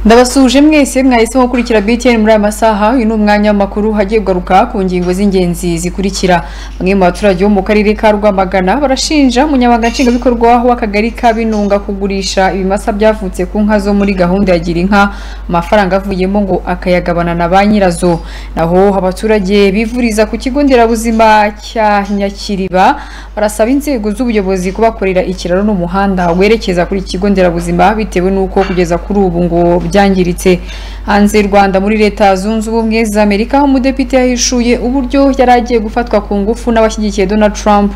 ndabasuje mwese mwahisemo gukurikira BTN muri aya masaha uyu ni umwanya w'amakuru hagiye kugaruka ku ngingo z'ingenzi zikurikira bamwe mu baturage bo mu karere ka Rwamagana barashinja umunyamabanga nshingwabikorwa w'akagari ka Binunga kugurisha ibimasa byavutse ku nka zo muri gahunda ya gira inka amafaranga avuyemo ngo akayagabana na ba nyirazo naho abaturage bivuriza ku kigo nderabuzima cya Nyakiriba barasaba inzego z'ubuyobozi kubakorera ikiraro n'umuhanda werekeza kuri iki kigo nderabuzima bitewe n'uko kugeza kuri ubu ngo byangiritse hanze y'u Rwanda muri leta zunze ubumwe za Amerika aho umudepite yahishuye uburyo yari agiye gufatwa ku ngufu n'abashyigikiye Donald Trump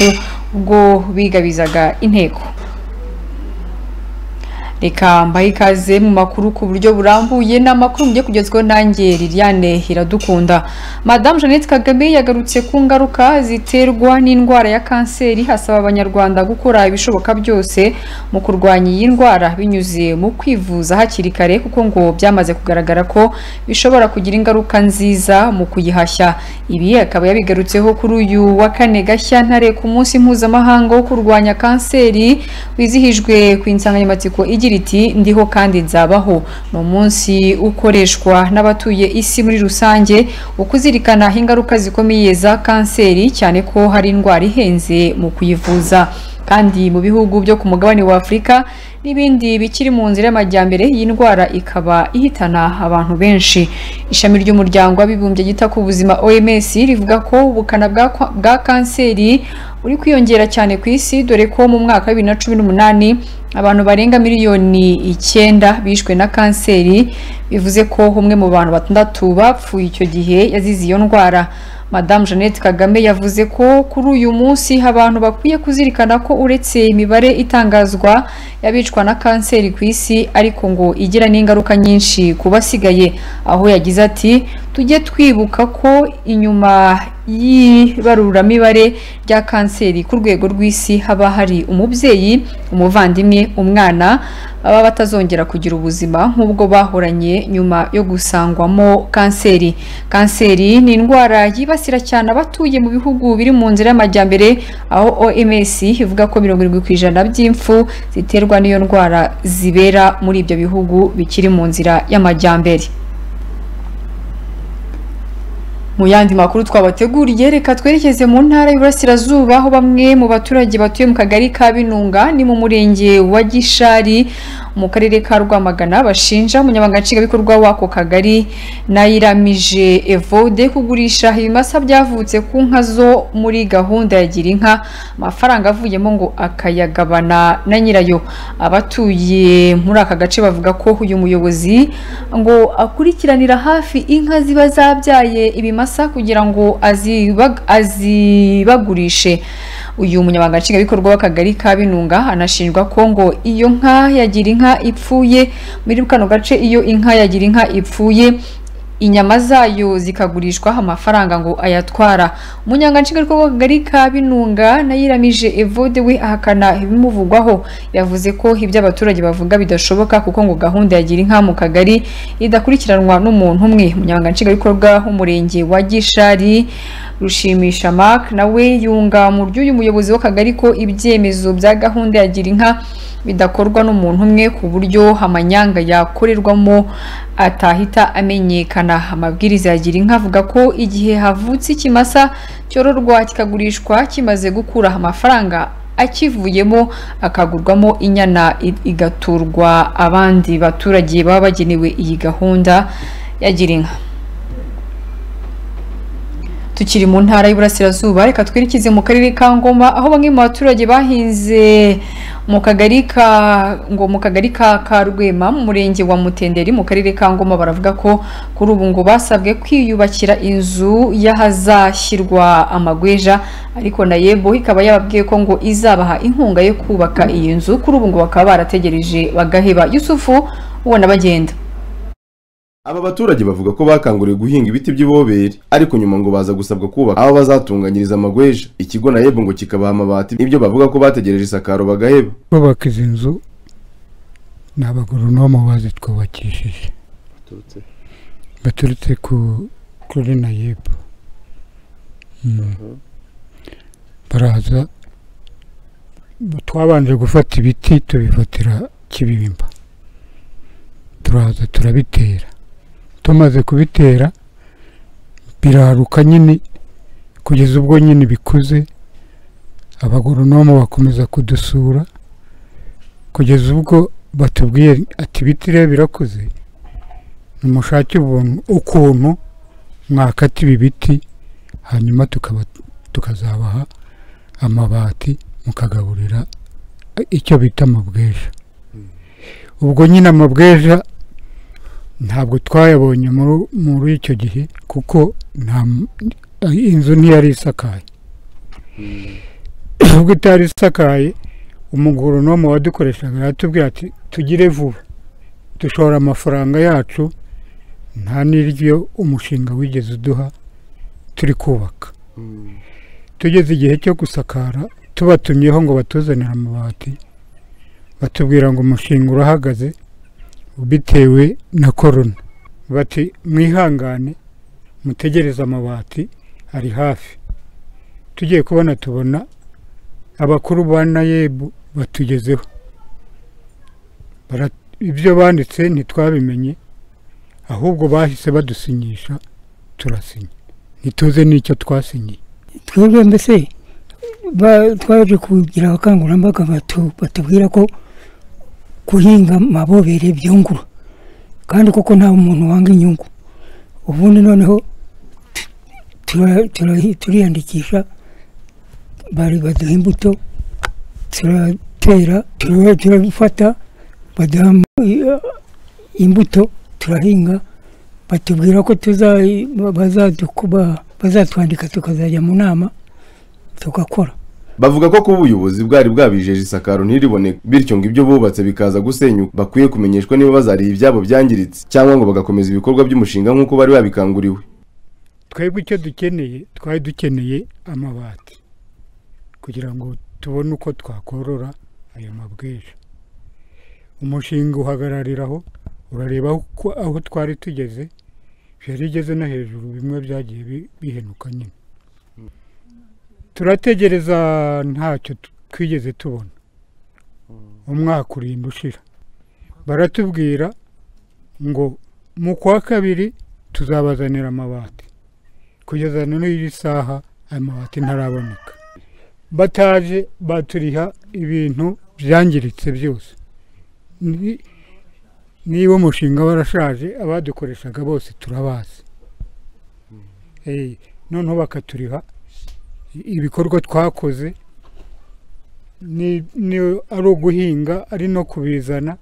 ubwo bigabizaga inteko reka mbahe ikaze mu makuru ku buryo burambuye ni amakuru mugiye kugezweho nanjye Liliane Iradukunda Madame Jeannette Kagame yagarutse ku ngaruka ziterwa n'indwara ya kanseri hasaba abanyarwanda gukora ibishoboka byose mu kurwanya iyi ndwara binyuze mu kwivuza hakiri kare kuko ngo byamaze kugaragara ko bishobora kugira ingaruka nziza mu kuyihashya ibi akaba yabigarutseho kuri uyu wa kane Gashyantare ku munsi mpuzamahanga wo kurwanya kanseri wizihijwe ku insanganyamatsiko igira iti ndiho kandi nzabaho ni umunsi ukoreshwa n'abatuye isi muri rusange ukuzirikana ingaruka zikomeye za kanseri cyane ko hari indwara ihenze mu kuyivuza kandi mu bihugu byo ku mugabane wa afurika n'ibindi bikiri mu nzira y'amajyambere iyi ndwara ikaba ihitana abantu benshi ishami ry'umuryango w'abibumbye ryita ku buzima OMS rivuga ko ubukana bwa kanseri uri kwiyongera cyane ku isi dore ko mu mwaka wa 2018 abantu barenga miliyoni icyenda bishwe na kanseri bivuze ko umwe mu bantu batandatu bapfuye icyo gihe yazize iyo ndwara Madame Jeannette Kagame yavuze ko kuri uyu munsi abantu bakwiye kuzirikana ko uretse imibare itangazwa y'abicwa na kanseri ku isi ariko ngo igira n'ingaruka nyinshi ku basigaye aho yagize ati tujye twibuka ko inyuma y'ibaruramibare rya kanseri ku rwego rw'isi haba hari umubyeyi umuvandimwe umwana baba batazongera kugira ubuzima nk'ubwo bahoranye nyuma yo gusangwamo kanseri kanseri ni indwara yibasira cyane abatuye mu bihugu biri mu nzira y'amajyambere aho OMS ivuga ko mirongo irindwi ku ijana by'imfu ziterwa n'iyo ndwara zibera muri ibyo bihugu bikiri mu nzira y'amajyambere mu yandi makuru twabateguriye reka twerekeze mu ntara y'Iburasirazuba aho bamwe mu baturage batuye mu kagari ka Binunga ni mu murenge wa Gishari mu karere ka Rwamagana bashinja umunyamabanga nshingwabikorwa w'ako kagari Nayiramije Evode kugurisha ibimasa byavutse ku nka zo muri gahunda ya gira inka amafaranga avuyemo ngo akayagabana na nyirayo abatuye muri aka gace bavuga ko uyu muyobozi ngo akurikiranira hafi inka ziba zabyaye ibimasa kugira ngo azibag, azibagurishe uyu munyamabanga nshingwabikorwa w'akagari ka Binunga anashinjwa ko ngo iyo nka yagira inka ipfuye muri kano gace iyo inka yagira inka ipfuye inyama zayo zikagurishwa amafaranga ngo ayatwara umunyanganshingabikorwa w'akagari ka binunga nayiramije evode we ahakana ibimuvugwaho yavuze ko ibyo abaturage bavuga bidashoboka kuko ngo gahunda ya gira inka mu kagari idakurikiranwa n'umuntu umwe umunyanganshingabikorwa w'umurenge wa gishari rushimisha mark nawe yunga mu ry'uyu muyobozi w'akagari ko ibyemezo bya gahunda ya gira inka bidakorwa n'umuntu umwe ku buryo amanyanga yakorerwamo atahita amenyekana amabwiriza ya gira inka avuga ko igihe havutse ikimasa cyororwa kikagurishwa kimaze gukura amafaranga akivuyemo akagurwamo inyana igaturwa abandi baturage baba bagenewe iyi gahunda ya gira inka tukiri mu ntara y'Iburasirazuba reka twerekeze mu karere ka Ngoma aho bamwe mu baturage bahinze mu kagari ka ngo mu kagari ka Karwema mu murenge wa Mutenderi mu karere ka Ngoma baravuga ko kuri ubu ngo basabwe kwiyubakira inzu y'ahazashyirwa amagweja ariko na yebo ikaba yababwiye ko ngo izabaha inkunga yo kubaka iyi nzu kuri ubu ngo bakaba barategereje bagaheba Yusufu ubona bagenda aba baturage bavuga ko bakanguriwe guhinga ibiti by'iboberi ariko nyuma ngo baza gusabwa kubaka aho bazatunganyiriza amagweja ikigo na yebo ngo kikabaha amabati ibyo bavuga ko bategereje isakaro bagaheba kubaka izi nzu ni abagoronoma bazitwubakishije baturutse ku kuri na yebo baraza twabanje gufata ibiti tubifatira kibimba turaza turabitera tumaze kubitera biraruka nyine kugeza ubwo nyine bikuze abagoronomu bakomeza kudusura kugeza ubwo batubwiye ati ibiti rero birakuze nimushake ubuntu ukuntu mwakata ibi biti hanyuma tukaba tukazabaha amabati mukagaburira icyo bita amabweja ubwo nyine amabweja ntabwo twayabonye muri- muri icyo gihe kuko nta m- inzu ntiyari isakaye ubwo itari isakaye umugoronomu wadukoreshaga aratubwira ati tugire vuba dushora amafaranga yacu nta n'iryo umushinga wigeze uduha turi kubaka tugeze igihe cyo gusakara tubatumyeho ngo batuzanire amabati batubwira ngo umushinga urahagaze bitewe na korona bati mwihangane mutegereze amabati ari hafi tugiye kubona tubona abakuru ba nayebu batugezeho Bara- ibyo banditse ntitwabimenye ahubwo bahise badusinyisha turasinya ntituze n'icyo twasinyiye twebwe mbese ba- twaje kugira abakangurambaga batu- batubwira ko guhinga amabobere byungura kandi koko nta muntu wanga inyungu ubundi noneho tu- tura- tura- turiyandikisha bari baduha imbuto turatera tura- turabifata baduha am- imbuto turahinga batubwira ko tuza bazadukuba bazatwandika tukazajya mu nama tugakora bavuga ko kuba ubuyobozi bwari bwabijeje isakaro ntiriboneke bityo ngo ibyo bubatse bikaza gusenyuka bakwiye kumenyeshwa niba bazariye ibyabo byangiritse cyangwa ngo bagakomeza ibikorwa by'umushinga nk'uko bari babikanguriwe twebwe icyo dukeneye twari dukeneye amabati kugira ngo tubone uko twakorora ayo mabwiriza umushinga uhagarariraho urareba uko aho twari tugeze byari igeze no hejuru bimwe byagiye bi- bihenuka nyine turategereza ntacyo tu- twigeze tubona umwaka urinda ushira baratubwira ngo mu kwa kabiri tuzabazanira amabati kugeza na n'iyi saha aya mabati ntaraboneka bataje baturiha ibintu byangiritse byose Ni- niba umushinga warashaje abadukoreshaga bose turabazi Eh, noneho bakaturiha i- ibikorwa twakoze ni ni- ari uguhinga ari no kubizana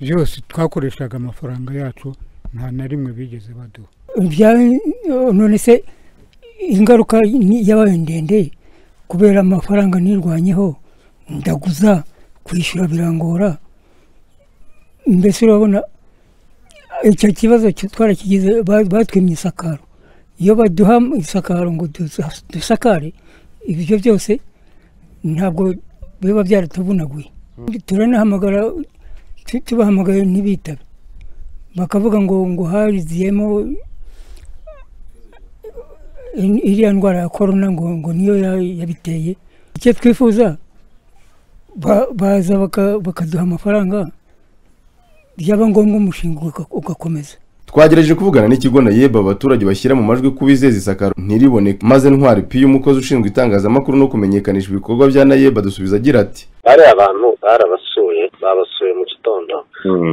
byose twakoreshaga amafaranga yacu nta na rimwe bigeze baduha Bya- none se ingaruka ni- yabaye ndende kubera amafaranga nirwanyeho ndaguza kwishyura birangora mbese urabona icyo kibazo cyo twarakigize ba- batwimye isakaro iyo baduha isakaro ngo dusa- dusakare ibyo byose ntabwo biba byaratuvunaguye turanahamagara tu- tubahamagaye ntibitabe bakavuga ngo ngo hariziyemo in- iriya ndwara ya korona ngo ngo niyo ya- yabiteye icyo twifuza ba- baza baka- bakaduha amafaranga byaba ngombwa umushinga uga- ugakomeza twagerageje kuvugana n'ikigo nayeba abaturage bashyira mu majwi ko bizeza isakaro ntiriboneke maze ntwari piyo umukozi ushinzwe itangazamakuru no kumenyekanisha ibikorwa bya nayeba adusubiza agira ati bari abantu barabasuye babasuye mu gitondo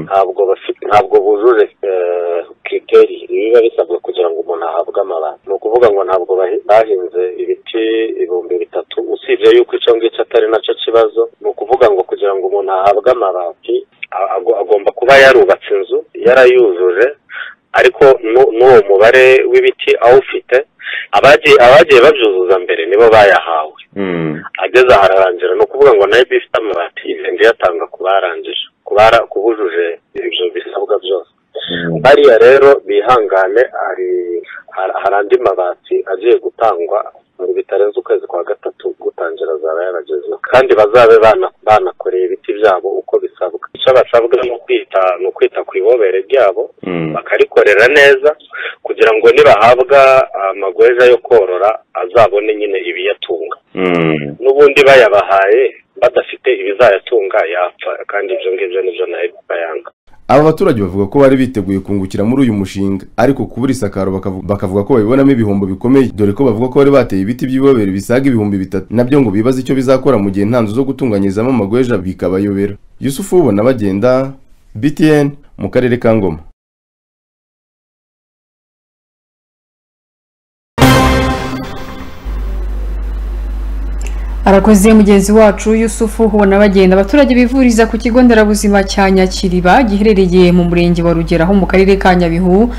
ntabwo bafite ntabwo bujuje eh, kiriteri biba bisabwa kugira ngo umuntu ahabwe amabati ni ukuvuga ngo ntabwo bahi- bahinze ibiti ibihumbi bitatu usibye yuko icyo ngicyo atari nacyo kibazo ni ukuvuga ngo kugira ngo umuntu ahabwe amabati a- ago- agomba kuba yarubatse inzu yarayujuje ariko nu- n'uwo mubare w'ibiti awufite abagiye abagiye babyuzuza mbere nibo bayahawe ageze aha ararangira ni ukuvuga ngo nayo ifite amabati igenda iyatanga ku barangije ku bara- ku bujuje ibyo bisabwa byose bariya rero bihangane hari- hari hari andi mabati agiye gutangwa ngo bitarenze ukwezi kwa gatatu gutangira azaba yaragezeho kandi bazabe bana- banakoreye ibiti byabo uko bisabwa icyo basabwa ni ukwita ni ukwita ku ibobere ryabo bakarikorera neza kugira ngo nibahabwa amagweja yo korora azabone nyine ibiyatunga n'ubundi bayabahaye badafite ibizayatunga yapfa kandi ibyo ngibyo nibyo nayo bayanga aba baturage bavuga ko bari biteguye kungukira muri uyu mushinga ariko kubura isakaro bakavu- bakavuga ko babibonamo ibihombo bikomeye dore ko bavuga ko bari bateye ibiti by'ibobere bisaga ibihumbi bitatu nabyo ngo bibaze icyo bizakora mu gihe nta nzu zo gutunganyirizamo amagweja bikabayobera yusufu ubona bagenda btn mu karere ka ngoma arakoze mugenzi wacu yusufu ubona bagenda abaturage bivuriza ku kigo nderabuzima cya nyakiriba giherereye mu murenge wa rugeraho mu karere ka nyabihu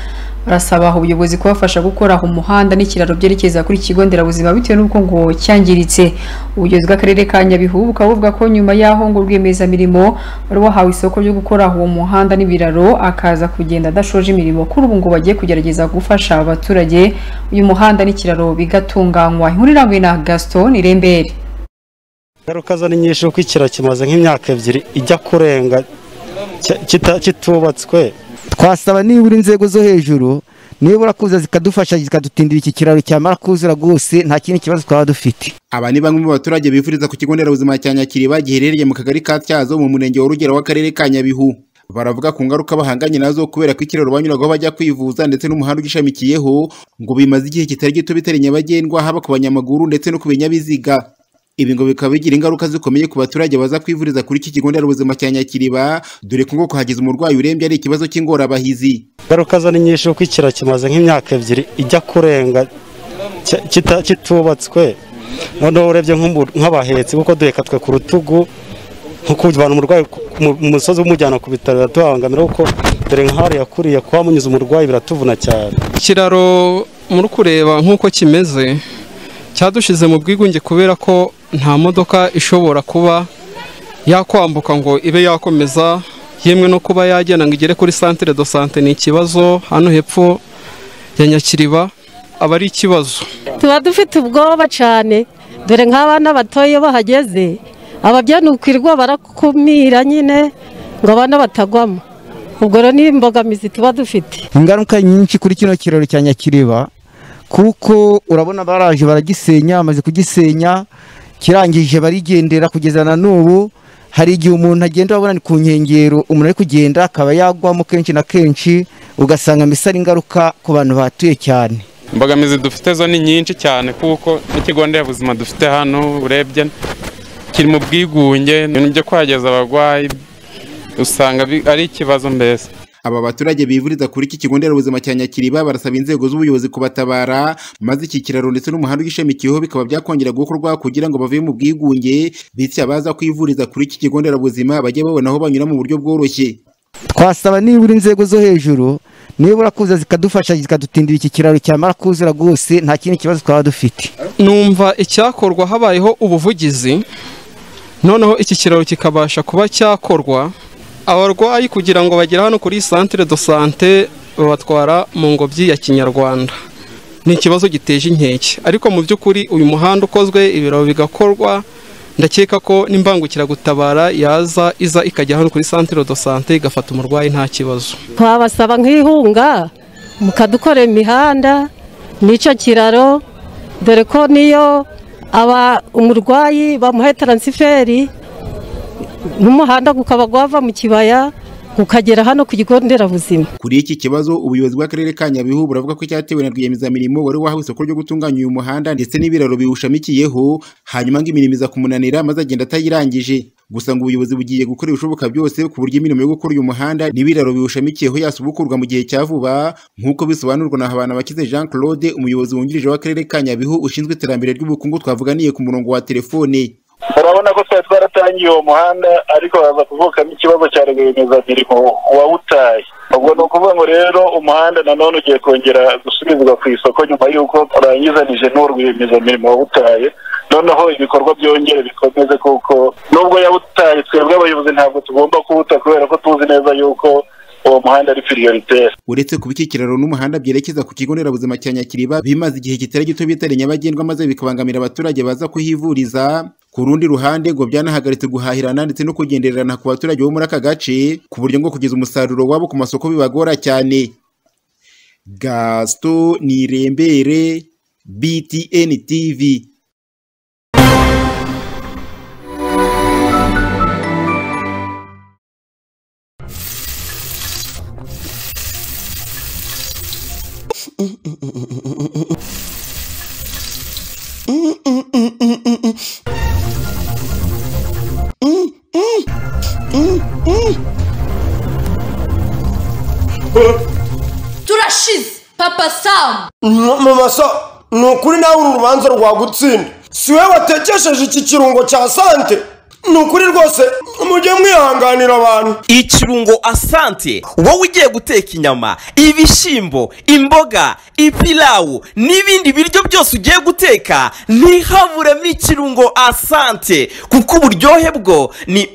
barasaba ubuyobozi kubafasha gukora umuhanda n'ikiraro byerekeza kuri iki kigo nderabuzima bitewe n'uko ngo cyangiritse ubuyobozi bw'akarere ka nyabihu bukaba buvuga ko nyuma y'aho ngo rwiyemezamirimo wari wahawe isoko ryo gukora uwo muhanda n'ibiraro akaza kugenda adashoje imirimo kuri ubu ngo bagiye kugerageza gufasha abaturage uyu muhanda n'ikiraro bigatunganywa inkuru irambuye na gaston irembere ingaruka zo ni nyinshi kuko ikiro kimaze nk'imyaka ebyiri ijya kurenga ki- kita- kitubatswe twasaba nibura inzego zo hejuru nibura kuza zikadufasha zikadutindira iki kiraro cyamara kuzura rwose nta kindi kibazo twaba dufite aba ni bamwe mu baturage bifuriza ku kigo nderabuzima cya nyakiriba giherereye mu kagari ka tyazo mu murenge wa rugero w'akarere ka nyabihu baravuga ku ngaruka bahanganye nazo kubera ko ikiraro banyuragaho bajya kwivuza ndetse n'umuhanda ugishamikiyeho ngo bimaze igihe kitari gito bitari nyabagendwa haba ku banyamaguru ndetse no ku binyabiziga ibi ngo bikaba bigira ingaruka zikomeye ku baturage baza kwivuriza kuri iki kigo nderabuzima cya nyakiriba dore ko ngo kuhageza umurwayi urembye ari ikibazo cy'ingorabahizi ingaruka zo ni nyinshi kuko ikiro kimaze nk'imyaka ebyiri ijya kurenga ki- kita- kitubatswe noneho urebye nk'umu- nk'abahetsi kuko duheka twe ku rutugu nko kuvana umurwayi ku- mu mu musozi umujyana ku bitaro biratubangamira kuko dore nk'ahari yakuriye kuba munyuze umurwayi biratuvuna cyane ikiraro muri kureba nk'uko kimeze cyadushyize mu bwigunge kubera ko nta modoka ishobora kuba yakwambuka ngo ibe yakomeza yemwe no kuba yagenda ngo igere kuri santire do sante ni ikibazo hano hepfo ya nyakiriba aba ari ikibazo tuba dufite ubwoba cyane dore nk'abana batoya iyo bahageze ababyeyi ni ukwirirwa barakumira nyine ngo abana batagwamo ubwo rero ni imbogamizi tuba dufite ingaruka nyinshi kuri kino kiraro cya nyakiriba kuko urabona baraje baragisenya bamaze kugisenya kirangije barigendera kugeza na n'ubu hari igihe umuntu agenda urabona ni ku nkengero umuntu ari kugenda akaba yagwamo kenshi na kenshi ugasanga mbese ari ingaruka ku bantu bahatuye cyane imbogamizi dufite zo ni nyinshi cyane kuko n'ikigo nderabuzima dufite hano urebye kiri mu bwigunge ibintu byo kuhageza abarwayi usanga bi- ari ikibazo mbese aba baturage bivuriza kuri iki kigo nderabuzima cya nyakiriba barasaba inzego z'ubuyobozi kubatabara maze iki kiraro ndetse n'umuhanda ugishamikiyeho bikaba byakongera gukorwa kugira ngo bave mu bwigunge bityo abaza kwivuriza kuri iki kigo nderabuzima bajye babona aho banyura mu buryo bworoshye twasaba nibura inzego zo hejuru nibura kuza zikadufasha zikadutindira iki kiraro cyamara kuzura rwose nta kindi kibazo twaba dufite numva icyakorwa habayeho ubuvugizi noneho iki kiraro kikabasha kuba cyakorwa abarwayi kugira ngo bagere hano kuri santire do sante babatwara mu ngobyi ya kinyarwanda ni ikibazo giteje inkeke ariko mu by'ukuri uyu muhanda ukozwe ibiraro bigakorwa ndakeka ko n'imbangukiragutabara yaza iza ikajya hano kuri santire do sante igafata umurwayi nta kibazo twabasaba nk'ihunga mukadukora imihanda n'icyo kiraro dore ko niyo aba umurwayi bamuhaye taransiferi n'umuhanda gukaba gwava mu kibaya gukagera hano ku kigo nderabuzima kuri iki kibazo ubuyobozi bw'akarere ka nyabihu buravuga ko cyatewe na rwiyemezamirimo wari wahawe isoko ryo gutunganya uyu muhanda ndetse n'ibiraro biwushamikiyeho hanyuma ngo imirimo iza kumunanira maze agenda atayirangije gusa ngo ubuyobozi bugiye gukora ibishoboka byose ku buryo imirimo yo gukora uyu muhanda n'ibiraro biwushamikiyeho yasubukurwa mu gihe cya vuba nk'uko bisobanurwa na Habanabakize Jean Claude umuyobozi wungirije w'akarere ka nyabihu ushinzwe iterambere ry'ubukungu twavuganiye ku murongo wa telefone urabona ko twari twaratangiye uwo muhanda ariko haza kuvukamo ikibazo cya rwiyemezamirimo wawutaye ubwo ni ukuvuga ngo rero umuhanda nanone ugiye kongera gusubizwa ku isoko nyuma y'uko urangizanije n'uwo rwiyemezamirimo wawutaye noneho ibikorwa byongere bikomeze kuko nubwo yawutaye twebwe abayobozi ntabwo tugomba kuwuta kubera ko tuzi neza yuko uwo muhanda ari piriyoriteri uretse kuba iki kiraro n'umuhanda byerekeza ku kigo nderabuzima cya nyakiriba bimaze igihe kitari gito bitari nyabagendwa maze bikabangamira abaturage baza kuhivuriza ku rundi ruhande ngo byanahagaritse guhahirana ndetse no kugendererana ku baturage bo muri aka gace ku buryo ngo kugeza umusaruro wabo ku masoko bibagora cyane gasito nirembere btn tv turashize papa samu mama so ni ukuri nawe uru rubanza rwagutsinda si we watekesheje iki kirungo cya sante ni ukuri rwose mujye mwihanganira abantu ikirungo asante wowe ugiye guteka inyama ibishyimbo imboga ipilawu n'ibindi biryo byose ugiye guteka ntihaburemo ikirungo asante kuko uburyohe bwo ni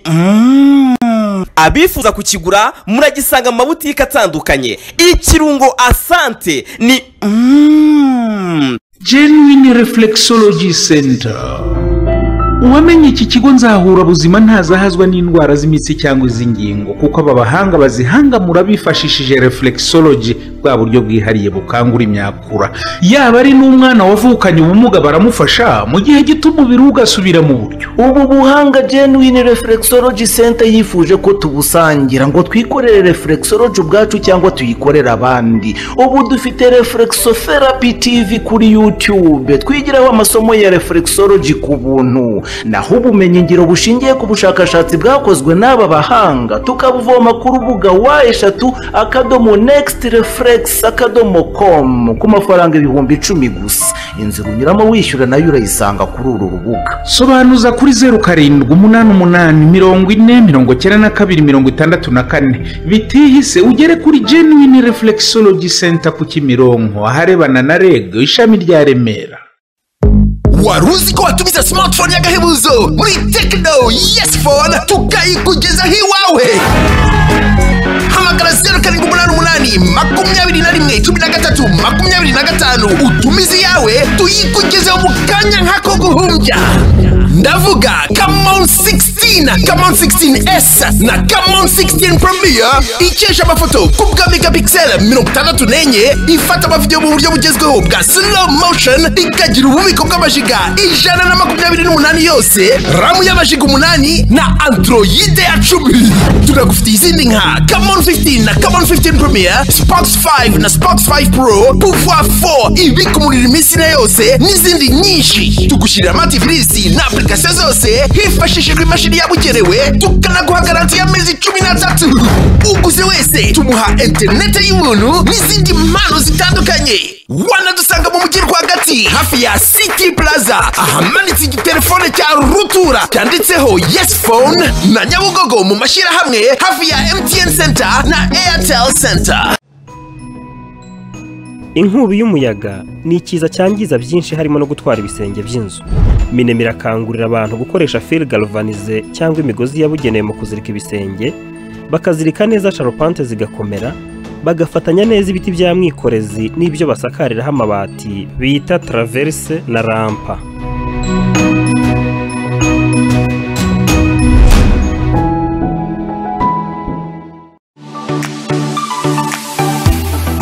Mm. abifuza kukigura muragisanga mu mabutike atandukanye ikirungo asante ni Mm. genuine reflexology center uwamenye iki kigo nzahura buzima ntazahazwa n'indwara z'imitsi cyangwa iz'ingingo kuko aba bahanga bazihangamura bifashishije reflexology bwa buryo bwihariye bukangura imyakura yaba ari n'umwana wavukanye ubumuga baramufasha mu gihe gito umubiri we ugasubira mu buryo ubu buhanga genuine reflexology center yifuje ko tubusangira ngo twikorere reflexology ubwacu cyangwa tuyikorere abandi ubu dufite reflexotherapy tv kuri youtube twigiraho amasomo ya reflexology ku buntu naho ubumenyingiro bushingiye ku bushakashatsi bwakozwe n'aba bahanga tukabuvoma ku rubuga wa eshatu akadomo next reflex akadomo com ku mafaranga ibihumbi icumi gusa inzira unyuramo wishyura nayo urayisanga kuri uru rubuga sobanuza kuri zeru karindwi umunani umunani mirongo ine mirongo icyenda na kabiri mirongo itandatu na kane bitihise ugere kuri genuine reflexology center ku kimironko aharebana na reg ishami rya remera wari uzi ko watumiza smartphone y'agahebuzo muri tekino yesi fone tukayikugezaho iwawe hamagara zeru karindwi umunani umunani makumyabiri na rimwe cumi na gatatu makumyabiri na gatanu utumize iyawe tuyikugezeho mu kanya nk'ako guhumbya ndavuga kamon 16 kamon 16s na kamon 16 premier ikesha amafoto ku bwa megapixel mirongo itandatu n'enye ifata amavidewo mu buryo bugezweho bwa slow motion ikagira ububiko bw'amajiga ijana na makumyabiri n'umunani yose ramu y'amajiga umunani na androide ya cumi tunagufitiye izindi nka kamon 15 na kamon 15 premier spox 5 na spox 5 pro pouvoir 4 ibika umuriro iminsi na yose n'izindi nyinshi tugushyirira amatifilisi na application zose hifashishijwe imashini yabugenewe tukanaguha garanti y'amezi cumi n'atatu uguze wese tumuha interineti y'ubuntu n'izindi mpano zitandukanye wanadusanga mu mujyi rwagati hafi ya city plaza ahamanitse igitelefone cya rutura cyanditseho yes phone na nyabugogo mu mashyirahamwe hafi ya mtn center na airtel center inkubi y'umuyaga ni ikiza cyangiza byinshi harimo no gutwara ibisenge by'inzu minema irakangurira abantu gukoresha fil galvanize cyangwa imigozi yabugenewe mu kuzirika ibisenge bakazirika neza sharupante zigakomera bagafatanya neza ibiti bya mwikorezi n'ibyo basakariraho amabati bita taraverse na rampa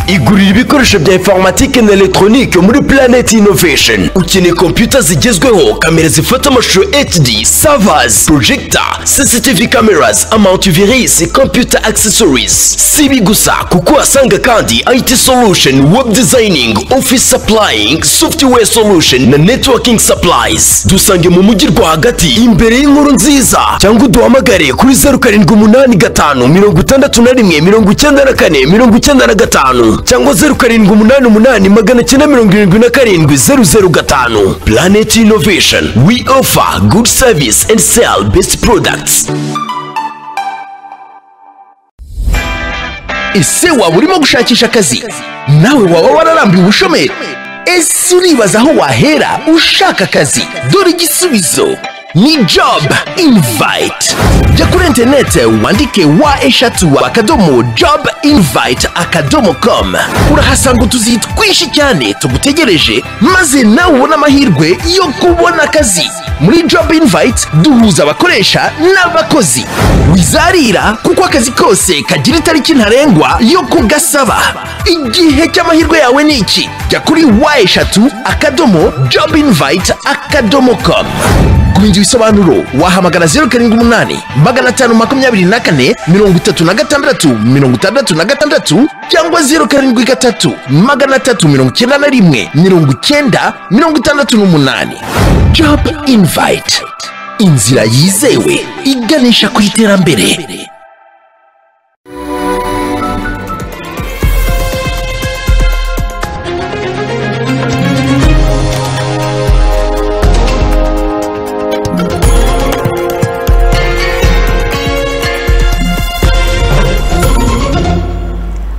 igurira ibikoresho bya informatike na elegitoronike muri Planet Innovation ukeneye kompiyuta zigezweho kamera zifata amashusho HD servers projector CCTV cameras antivirus computer accessories si ibi gusa kuko uhasanga kandi IT solution web designing office supplying software solution na networking supplies dusange mu mujyi rwagati imbere y'inkuru nziza cyangwa uduhamagare kuri zeru karindwi umunani gatanu mirongo itandatu na rimwe mirongo icyenda na kane mirongo icyenda na gatanu cyangwa zeru karindwi umunani umunani magana cyenda mirongo irindwi na karindwi zeru zeru gatanu planet innovation we offer good service and sell best products ese waba urimo gushakisha akazi nawe waba wararambiwe ubushomeri ese uribaza aho wahera ushaka akazi dore igisubizo ni job invite jya kuri interinete wandike wa eshatu akadomo job invite akadomo com urahasanga utuzi twinshi cyane tugutegereje maze nawe ubone amahirwe yo kubona akazi muri job invite duhuza abakoresha n'abakozi wizarira kuko akazi kose kagira itariki ntarengwa yo kugasaba igihe cy'amahirwe yawe ni iki jya kuri wa eshatu akadomo job invite akadomo com kumenya ibisobanuro wahamagara zeru karindwi umunani magana atanu makumyabiri na kane mirongo itatu na gatandatu mirongo itandatu na gatandatu cyangwa zeru karindwi gatatu magana atatu mirongo icyenda na rimwe mirongo icyenda mirongo itandatu n'umunani job invite inzira yizewe iganisha ku iterambere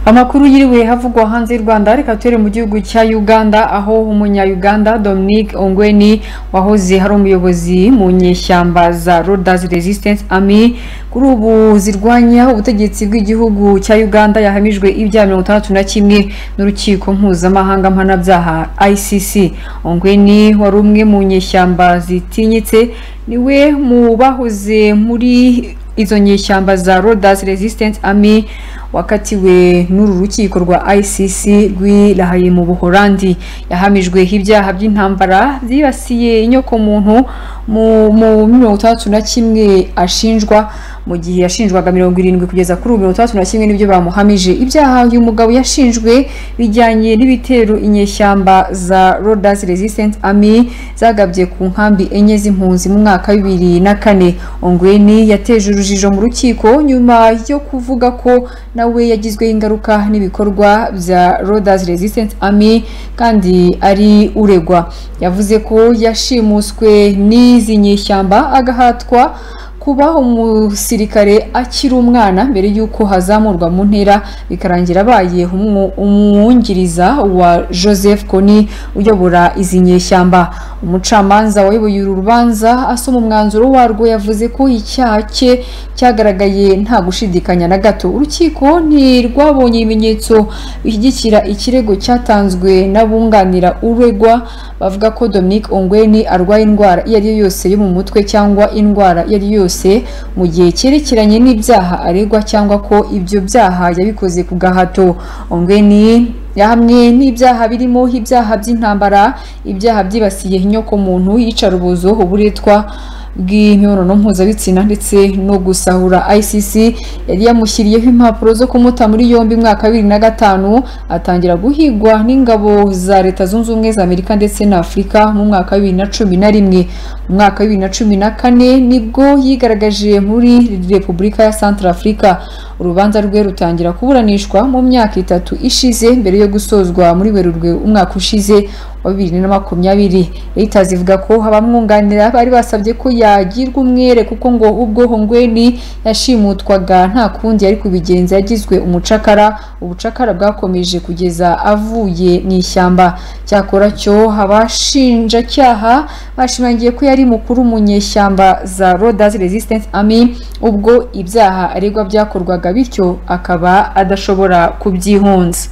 amakuru yiriwe havugwa hanze y'u rwanda reka ture mu gihugu cya uganda aho umunya-uganda dominic ongweni wahoze ari umuyobozi mu nyeshyamba za rodas resistance army kuri ubu zirwanya ubutegetsi bw'igihugu cya uganda yahamijwe ibyaha mirongo itandatu na kimwe n'urukiko mpuzamahanga mpanabyaha icc ongweni wari umwe mu nyeshyamba zitinyitse niwe mu bahoze muri izo nyeshyamba za rodas resistance army wakatiwe n'uru rukiko rwa icc rwirahaye mu buhorandi yahamijweho ibyaha by'intambara byibasiye inyokomuntu mu mirongo itandatu na kimwe ashinjwa mu gihe yashinjwaga mirongo irindwi kugeza kuri mirongo itandatu na kimwe nibyo bamuhamije ibyaha uyu mugabo yashinjwe bijyanye n'ibitero inyeshyamba za rodas resistance army zagabye ku nkambi enye z'impunzi mu mwaka wa bibiri na kane ongweni yateje urujijo mu rukiko nyuma yo kuvuga ko nawe yagizweho ingaruka n'ibikorwa bya rodas resistance army kandi ari uregwa yavuze ko yashimuswe n'izi nyeshyamba agahatwa kuba umusirikare akiri umwana mbere y'uko hazamurwa mu ntera bikarangira abaye umwungiriza wa joseph koni uyobora izi nyeshyamba umucamanza wayoboye uru rubanza asoma umwanzuro warwo yavuze ko icyaha cye cyagaragaye nta gushidikanya na gato urukiko ntirwabonye ibimenyetso bishyigikira ikirego cyatanzwe n'abunganira uregwa bavuga ko dominic ongweni arwaye indwara iyo ari yo yose yo mu mutwe cyangwa indwara iyo ari yo yose mu gihe cyerekeranye n'ibyaha aregwa cyangwa ko ibyo byaha yabikoze ku gahato ongweni hamwe n'ibyaha birimo ibyaha by'intambara ibyaha byibasiye inyokomuntu yicarubozo uburetwa bw'imibonano mpuzabitsina ndetse no gusahura icc yari yamushyiriyeho impapuro zo kumuta muri yombi mwaka wa bibiri na gatanu atangira guhigwa n'ingabo za leta zunze ubumwe za amerika ndetse na afurika mu mwaka wa bibiri na cumi na rimwe mu mwaka wa bibiri na cumi na kane nibwo yigaragaje muri repubulika ya santara afurika urubanza rwe rutangira kuburanishwa mu myaka itatu ishize mbere yo gusozwa muri werurwe umwaka ushize wa bibiri na makumyabiri reuters ivuga ko abamwunganira bari basabye ko yagirwa umwere kuko ngo ubwo hongweni yashimutwaga nta kundi yari kubigenza yagizwe umucakara ubucakara bwakomeje kugeza avuye mu ishyamba cyakora cyo abashinjacyaha bashimangiye ko yari mukuru mu nyeshyamba za rodas resistance army ubwo ibyaha aregwa byakorwaga bityo akaba adashobora kubyihunza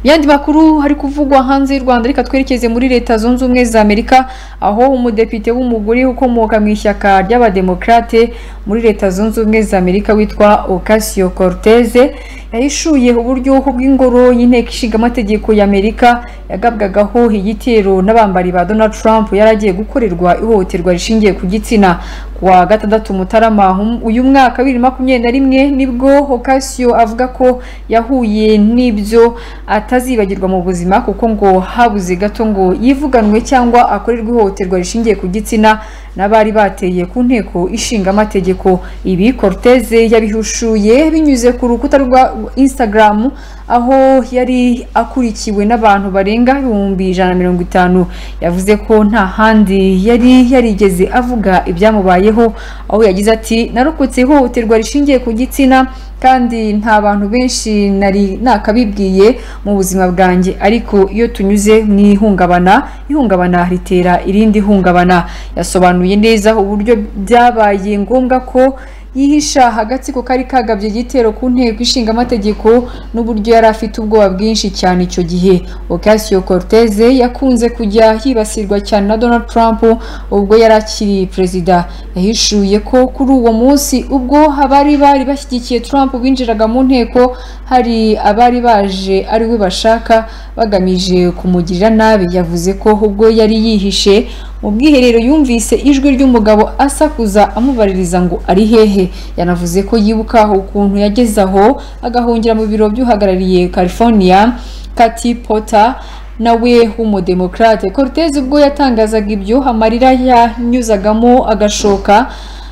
yandi makuru hari kuvugwa hanze y'u rwanda reka twerekeze muri leta zunze ubumwe za amerika aho umudepite w'umugore ukomoka mu ishyaka ry'abademokarate muri leta zunze ubumwe za amerika witwa ocasio corteze yahishuye uburyoho bw'ingoro y'inteko ishingamategeko y'amerika yagabwagaho igitero n'abambari ba donald trump yari agiye gukorerwa ihohoterwa rishingiye ku gitsina kuwa gatandatu mutarama uyu mwaka bibiri na makumyabiri na rimwe nibwo ocasio avuga ko yahuye n'ibyo atazibagirwa mu buzima kuko ngo habuze gato ngo yivuganwe cyangwa akorerwe ihohoterwa rishingiye ku gitsina n'abari bateye ku nteko ishinga amategeko ibi corteze yabihushuye binyuze ku rukuta rwa instagram aho yari akurikiwe n'abantu barenga ibihumbi ijana na mirongo itanu yavuze ko nta handi yari yarigeze avuga ibyamubayeho aho yagize ati narokotse ihohoterwa rishingiye ku gitsina kandi nta bantu benshi nari nakabibwiye mu buzima bwanjye ariko iyo tunyuze mu ihungabana ihungabana ritera irindi hungabana yasobanuye neza uburyo byabaye ngombwa ko yihisha agatsiko kari kagabye igitero ku nteko ishinga amategeko n'uburyo yari afite ubwoba bwinshi cyane icyo gihe Ocasio Cortez yakunze kujya hibasirwa cyane na Donald Trump ubwo yari akiri perezida yahishuye ko kuri uwo munsi ubwo abari bari bashyigikiye Trump binjiraga mu nteko hari abari baje ari we bashaka bagamije kumugirira nabi yavuze ko ubwo yari yihishe mu bwiherero yumvise ijwi ry'umugabo asakuza amubaririza ngo ari hehe yanavuze ko yibuka ukuntu yageze aho agahungira mu biro by'uhagarariye california kati pota nawe w'umudemokrate cortez ubwo yatangazaga ibyo amarira yanyuzagamo agashoka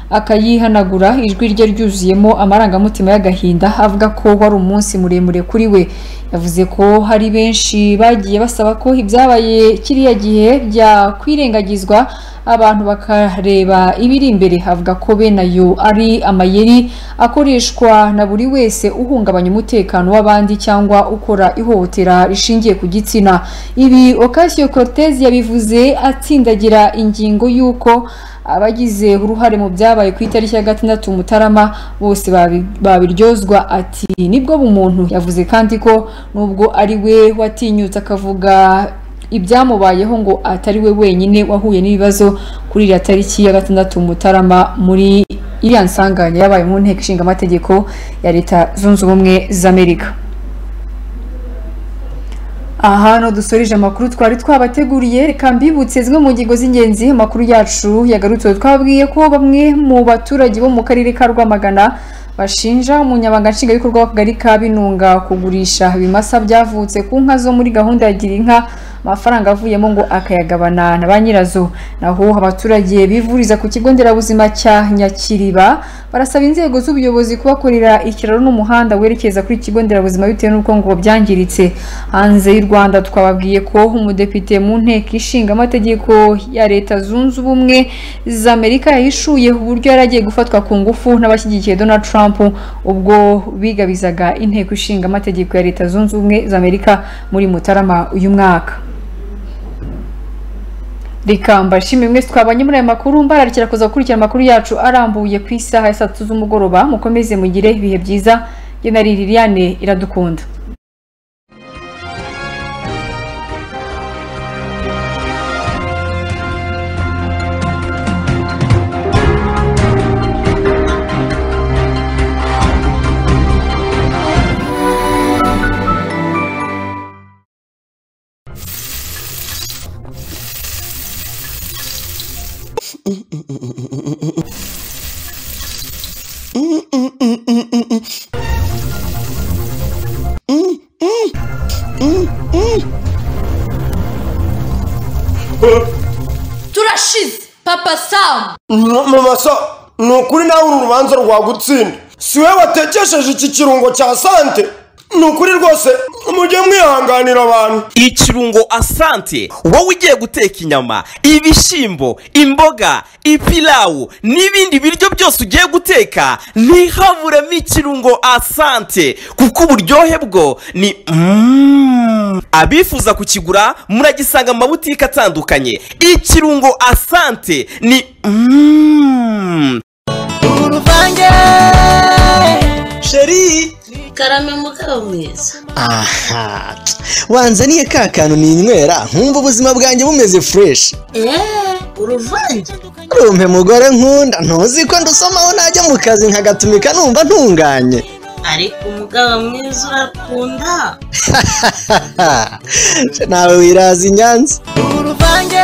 akayihanagura ijwi rye ryuzuyemo amarangamutima y'agahinda avuga ko wari umunsi muremure kuri we yavuze ko hari benshi bagiye basaba ko ibyabaye kiriya gihe byakwirengagizwa abantu bakareba ibiri imbere avuga ko bene ayo ari amayeri akoreshwa na buri wese uhungabanya umutekano w'abandi cyangwa ukora ihohotera rishingiye ku gitsina ibi Ocasio Cortez yabivuze atsindagira ingingo y'uko abagize uruhare mu byabaye ku itariki ya gatandatu mutarama bose babiryozwa ati nibwo bumuntu yavuze kandi ko nubwo ari we watinyutse akavuga ibyamubayeho ngo atari we wenyine wahuye n'ibibazo kuri iriya tariki ya gatandatu mutarama muri iriya nsanganya yabaye mu nteko ishinga amategeko ya leta zunze ubumwe z'amerika aha no dusoreje amakuru twari twabateguriye reka mbibutse zimwe mu ngingo z'ingenzi amakuru yacu yagarutseho twabwiye ko bamwe mu baturage bo mu karere ka rwamagana bashinja umunyabanga nshingwabikorwa w'akagari ka binunga kugurisha ibimasa byavutse ku nka zo muri gahunda ya gira inka amafaranga avuyemo ngo akayagabana na ba nyirazo naho abaturage bivuriza ku kigo nderabuzima cya nyakiriba barasaba inzego z'ubuyobozi kubakorera ikiraro n'umuhanda werekeza kuri ikigo nderabuzima bitewe n'uko ngo byangiritse hanze y'u rwanda twababwiye ko umudepite mu nteko ishinga amategeko ya leta zunze ubumwe z'amerika yahishuye uburyo yari agiye gufatwa ku ngufu n'abashyigikiye donald trump ubwo bigabizaga inteko ishinga amategeko ya leta zunze ubumwe z'amerika muri mutarama uyu mwaka reka mbashimire mwese twabanye muri aya makuru mbararikira kuza gukurikira amakuru yacu arambuye ku isaha ya saa tatu z'umugoroba mukomeze mugire ibihe byiza njye na liliane iradukunda turashize papa samu mama so ni ukuri nawe uru rubanza rwagutsinda si we watekesheje iki kirungo cya sante ni ukuri rwose mujye mwihanganira abantu ikirungo asante wowe ugiye guteka inyama ibishyimbo imboga ipilawu n'ibindi biryo byose ugiye guteka ntihaburemo ikirungo asante kuko uburyohe bwo ni Mm. abifuza kukigura muragisanga mu mabutike atandukanye ikirungo asante ni Mm. uruvange sheri karame mugabo mwiza aha wanzaniye ka kantu ninywera nkumva ubuzima bwanjye bumeze fureshi eee uruvange rumpe mugore nkunda ntuzi ko ndusomaho najya mu kazi nkagatumika numva ntunganye ariko umugabo mwiza urakunda nawe wiraza i nyanza uruvange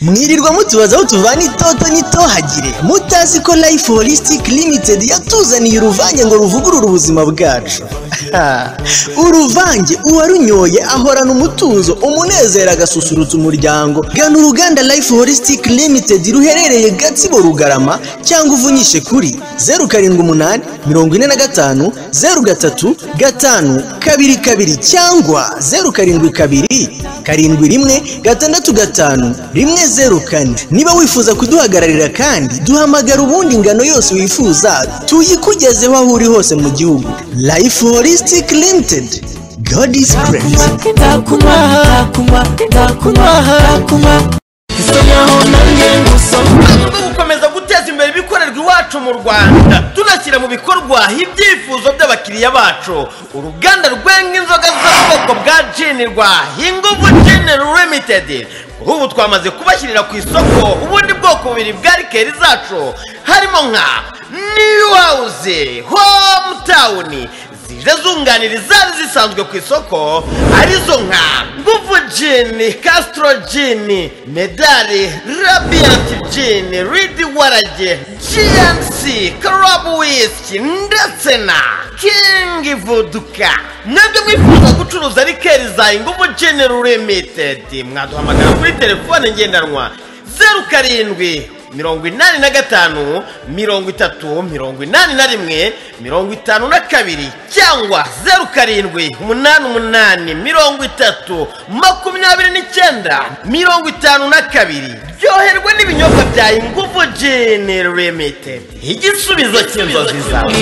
mwirirwa mutubaza aho tuvana itoto n'itohagire mutazi ko life holistic limited yatuzaniye uruvange ngo ruvugurure ubuzima bwacu uruvange uwarunyoye ahorana umutuzo umunezero agasusurutsa umuryango gana uruganda life holistic limited ruherereye gatsibo rugarama cyangwa uvunyishe kuri zeru karindwi umunani mirongo ine na gatanu zeru gatatu gatanu kabiri kabiri cyangwa zeru karindwi kabiri karindwi rimwe gatandatu gatanu rimwe zeru kane niba wifuza kuduhagararira kandi duhamagara ubundi ingano yose wifuza tuyikugezeho aho uri hose mu gihugu life holistic limited god is praise ndakunywa ndakunywa ndakunywa ndakunywa dukomeza guteza imbere ibikorerwa iwacu mu rwanda tunashyira mu bikorwa ibyifuzo by'abakiriya bacu uruganda rwenga inzoga z'ubwoko bwa jinirwa inguvu jineri limitedi kuri ubu twamaze kubashyirira ku isoko ubundi bwoko bubiri bwa rikeri zacu harimo nka new house hometown zije zunganira izari zisanzwe ku isoko arizo nka nguvu jini castro jini medali radiant jini ridi warage gnc club whisky ndetse na king voduka mwebwe mwifuza gucuruza rikeri za inguvu jini limited mwaduhamagara kuri telefone ngendanwa zeru karindwi mirongo inani na gatanu mirongo itatu mirongo inani na rimwe mirongo itanu na kabiri cyangwa zeru karindwi umunani umunani mirongo itatu makumyabiri n'icyenda mirongo itanu na kabiri ryoherwa n'ibinyobwa bya ingufu jini limitedi igisubizo cy'inzozi zawe